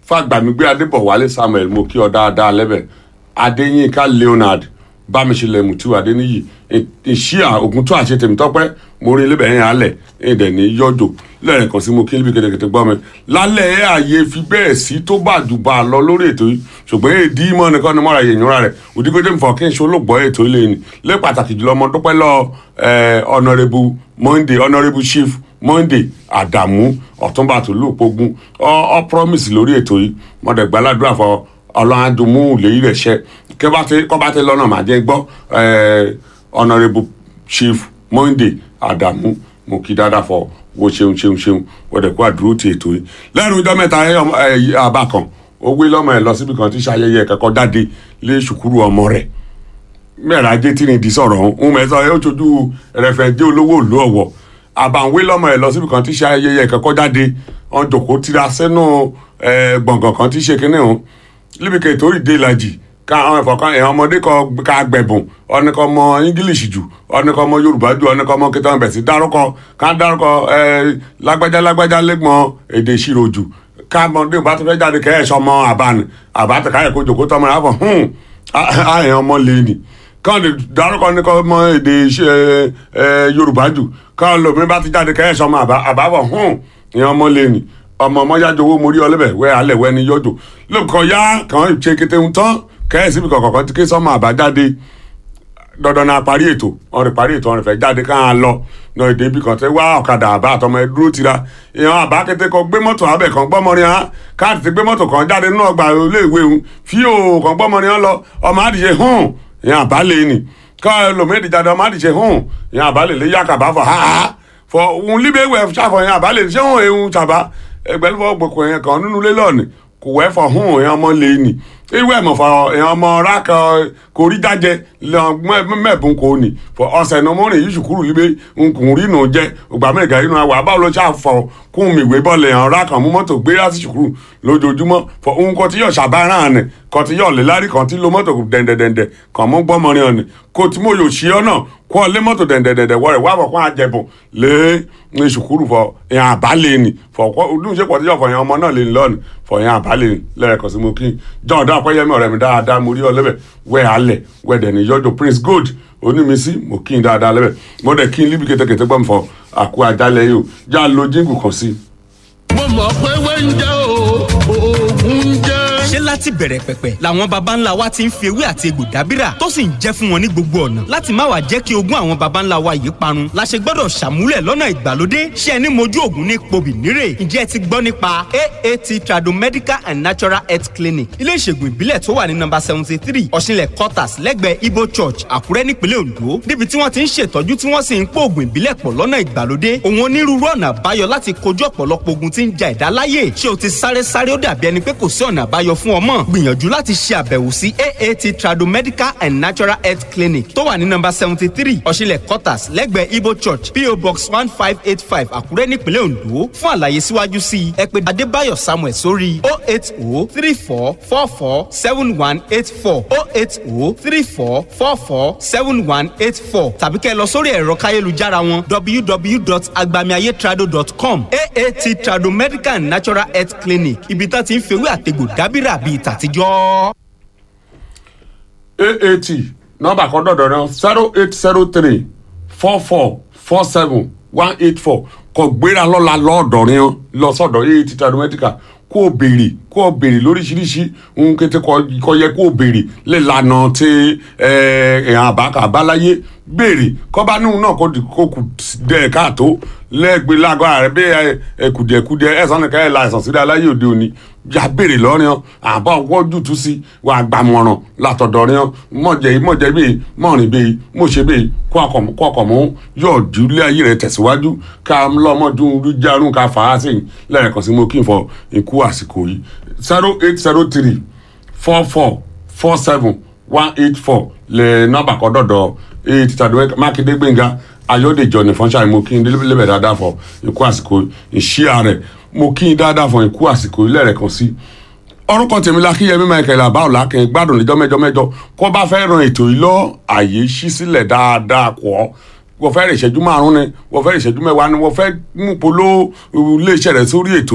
fàgbàmígbé adébọ̀wálé samuel mo kí ọ dáadáa lẹ́bẹ̀ adéyínká leonard bámiṣẹlẹ mutu adéníyì ìṣíà ògùn tó àṣẹ tèmi tọpẹ mo rí lébẹ yẹn alẹ ẹdẹ ní yọjò lẹ́ẹ̀kan sí mo kí níbi kẹtẹkẹtẹ gbọ́ mi lálẹ́ ẹ̀ àyè fi bẹ́ẹ̀ sí tó bá jù bá a lọ lórí ètò yìí ṣùgbọ́n èdè mọ́ nìkan ni mọ́ra yẹn ìyúnra rẹ̀ òdìgbòdè ń fọ kí n ṣe olóògbọ́ ètò ilé ni lé pàtàkì jùlọ ọmọ dúpẹ́ lọ honourable monday honourable chief monday adamu ọ̀túnba tòlúpogun ọ promise lórí ètò yìí mọ̀dẹ̀ gbàládùn àfọ ọlọ́run àdùnmú lèyí rẹ̀ ṣẹ́ kọ́ bá tẹ lọ́nà màjẹ́ gbọ́ honourable chief monday adamu mo kí dáadáa fọ wo ṣeun ṣeun ṣeun wọ́n dẹ̀ kó àdúró ti ètò yìí lẹ́nu ìjọ mẹ́ta àbá kan ó gbé lọ́mọ ẹ̀ lọ síbi kan tí ṣayẹyẹ kẹ́kọ̀ọ́ jáde lé ṣùkúrú ọmọ rẹ̀ mẹ́rin ajé tí ni ìdí sọ̀rọ̀ ọ̀hún mẹ́sàn án ó ṣojú rẹ̀fẹ̀dé olówó ìlú ọ̀wọ̀ àbàwé lọ́mọ ẹ̀ lọ síbi kan tí ṣayẹyẹ kẹ́kọ̀ọ́ jáde ọ̀n jòkó tira sẹ́nu gbọ̀ngàn kan tí ṣe kínní ọ̀hún líbìkẹ́ ìtòrí dé ìlàjì ká àwọn ẹ̀fọ́ kan ẹ̀hàn ọmọdé kan ká gbẹ̀bùn ọ̀nìkan ọmọ english jù ọ̀nìkan ọmọ yorùbá jù ọ̀nìkan ọmọ kẹtàn bẹ̀ sí dárúkọ ká dárúkọ lágbájá lágbájá lẹ́gbọ̀n èdè ìṣirò jù ká ọmọdé bá tó fẹ́ jáde kẹ́ ẹ̀ sọmọ àbáni àbátẹ̀ káyọ̀ kó jòkó tọmọ rẹ̀ àfọ̀ hùn àyàn ọmọ lẹ́ni káwọn lè dárúkọ ní kọ́ ọmọ èdè yorùbá jù káwọn lòmí bá ti jáde kẹ́ ẹ̀ sọmọ àbáfọ̀ hùn ìyẹn ọmọ lẹ́ni ọmọ ọmọ yájọ owó mórí ọlẹ́bẹ̀ wẹ́ alẹ́ wẹ́ ni yọjọ lóòkọ̀ yá kàn ṣe kété ń tán kẹ́ẹ̀sì bí kọ̀ọ̀kan ti ké sọ́mọ àbájáde dandan náà parí ètò wọn rè parí ètò wọn rè fẹ́ jáde ká lọ náà èdè ibì kan tẹ wá ọ̀kadà àbá àtọmọ ẹ dúró tira ìyẹn àbá kété kan gbé mọ́tò abẹ kan gbọ́mọrin hàn káàdì ti gbé mọ́tò kan jáde nínú ọgbà iléèwé òun fíò kan gbọ́mọrin hàn lọ ọmọ àdìyẹ hàn ìyẹn àbá lè nì ká lòmídìí jáde ọmọ àdìyẹ hàn ìyẹn àbá lè lé yàkàbá fọ ha fọ òun líbẹ̀wẹ̀ ṣàfọ̀ ìyẹn àbá lè ṣé òun èhun ṣàbá ẹgbẹ́lúfọ̀ gbòkò yẹn kan nínú ilé lọ́ọ̀nì kò wẹ́ fọ hún èèyàn ọmọ lè nì irú ẹ̀ mọ̀ fọ èèyàn ọmọ rákà kò rí jájẹ mẹ́ẹ̀bùn kò nì fọ ọ̀sẹ̀ ní ọmọ rẹ̀ yìí ṣùkúrù líbe nkùn rí nù jẹ ògbà mẹ́ẹ̀gà inú àwọ̀ àbáwọ̀ ló ṣáà fọ kún mi ìwé bọ́ọ̀lù èèyàn rákà mú mọ́tò gbé láti ṣùkúrù lójoojúmọ́ fọ ohun kan tí yóò ṣàbáràn àná kan tí yóò lè lárí kan tí lo mọ́tò dẹ̀ndẹ̀dẹ̀ndẹ̀ kan mú gbọ́mọrin ọ̀nì kò tí mo yóò ṣe ọ́ náà kó ọ lé mọ́tò dẹ̀ndẹ̀dẹ̀ndẹ̀ wọ́rẹ̀ wá bọ̀ kó àjẹbùn lé ní ṣùkúrù fọ èèyàn àbálẹ̀ ni fọ ọdún ṣe pọ̀ tí yóò fọ èèyàn ọmọ náà lè lọ́ọ̀nì fọ èèyàn àbálẹ̀ ni lẹ́ẹ̀kan sí mo kí john dá ọpẹ́yẹmí ọ̀rẹ́ mi dáadáa mo rí ọ lẹ́bẹ̀ wẹ́ alẹ̀ wẹ́ dẹ̀ ní yọjọ prince gold onímísí mo kí n dáadáa lẹ́bẹ̀ mo dẹ̀ kí n líbi kẹ́tẹ́kẹ́tẹ́ gbọ́n fọ àkú àjálẹ̀ yìí o já lo jíǹgù kan sí. mo mọ̀ pé wẹ́ńjẹ́ o oògùn jẹ́ ṣé láti bẹ̀rẹ̀ pẹ̀pẹ̀ làwọn baba ńlá wa ti ń fi ewé àti egbò dábìrà tó sì ń jẹ́ fún wọn ní gbogbo ọ̀nà láti má wàá jẹ́ kí ogún àwọn baba ńlá wa yìí parun la ṣe gbọ́dọ̀ ṣàmúlẹ̀ lọ́nà ìgbàlódé ṣé ẹni mojú ògùn ní pobì nírè ǹjẹ́ ẹ ti gbọ́ nípa aat tradomedical and natural health clinic ilé ìṣègùn ìbílẹ̀ tó wà ní nọ́mbà seventy three ọ̀ṣinlẹ̀ quarters lẹ́gbẹ̀ẹ́ ibo church àkúrẹ́ nípínlẹ̀ ondo níbi tí wọ́n ti ń ṣètọ́jú tí wọ́n sì ń pò ògùn ìbílẹ̀ pọ̀ lọ́nà ìgbàlódé òun onírúurú ọ̀nà àbáyọ láti kojú ọ̀pọ̀lọpọ̀ ogun tí ń ja ẹ̀dá láyè ṣé o ti sáré sáré ó dàbí ẹni pé kò sí ọ̀nà àbáyọ fún ọmọ gbìyànjú láti ṣe àbẹ̀wò sí aat tradomedical and natural health clinic tó wà ní nọ́mbà seventy three ọ̀ṣinlẹ̀ quarters lẹ́gbẹ̀ẹ́ ibo church po box one five eight five àkúrẹ́ nípínlẹ̀ ondo fún àlàyé síwájú sí i ẹ pè adébáyọ̀ samuel sórí o eight o three four four four seven one eight four o eight o three four four four seven one eight four tàbí kẹ́ ẹ lọ sórí ẹ̀rọ káyélujára wọn www.agbamiayétrado.com aat tradomedical and natural health clinic ibi tá ti ń fewé àtegbò dábìrà bíi tàtijọ́. aat nọ́mbà kan dọ̀dọ̀ náà zero eight zero three four four four seven one eight four kò gbéra lọ́la lọ́ọ̀dọ̀rin lọ sọ́dọ̀ aat tradomedical kó o béèrè kó o béèrè lóríṣiríṣi ohun kété kọ yẹ kó o béèrè lílànà tí èèyàn àbáka àbáláyé béèrè kọ́ba níhun náà kó kù dẹ̀ káàtó lẹ́gbẹ̀ẹ́ lágọ́ ààrẹ bí ẹ̀kùdìẹ̀kùdìẹ̀ ẹ̀sán nìkan ẹ̀ la ẹ̀sán sílẹ̀ aláyé òde òní yà béèrè lọ́rin ọ́ àbá wọ́jú tú sí wà gbàmọ̀ràn látọ̀dọ̀rin ọ́ mọ̀jẹ̀ mọ̀jẹ̀ bíi mọ̀rìn bíi mọ̀ṣẹ̀ bíi kó ọkọ̀ mọ́ yóò jùlé ayé rẹ̀ tẹ̀síwájú ká lọ́mọdún rújárún ká fà á sẹ́yìn lẹ́ẹ̀kan sí mo kí n fọ ikú àsìkò yìí zero eight zero three four four four seven one eight four lè nọ́mbà kọ́ dọ̀dọ̀ eight tàdúwẹ́ mákindé gbẹ̀ngà ayọ́dèjọ́ ní fọ́nṣáì mo kí n lébẹ̀ dáadáa fọ ikú àsìkò ìṣíà rẹ̀ mo kí n dáadáa fọ ikú àsìkò lẹ́ẹ̀kan sí orúkọ tèmi lakíyẹmí michael abáwò lákẹ́ gbádùn níjọ́ mẹ́jọ mẹ́jọ kó bá fẹ́ ran ètò yìí lọ àyè ṣí sílẹ̀ dáadáa kọ́ wọ́n fẹ́ rìn ìṣẹ́jú márùn-ún ni wọ́n fẹ́ rìn ìṣẹ́jú mẹ́wàá ni wọ́n fẹ́ mú polo iléeṣẹ́ rẹ̀ sórí ètò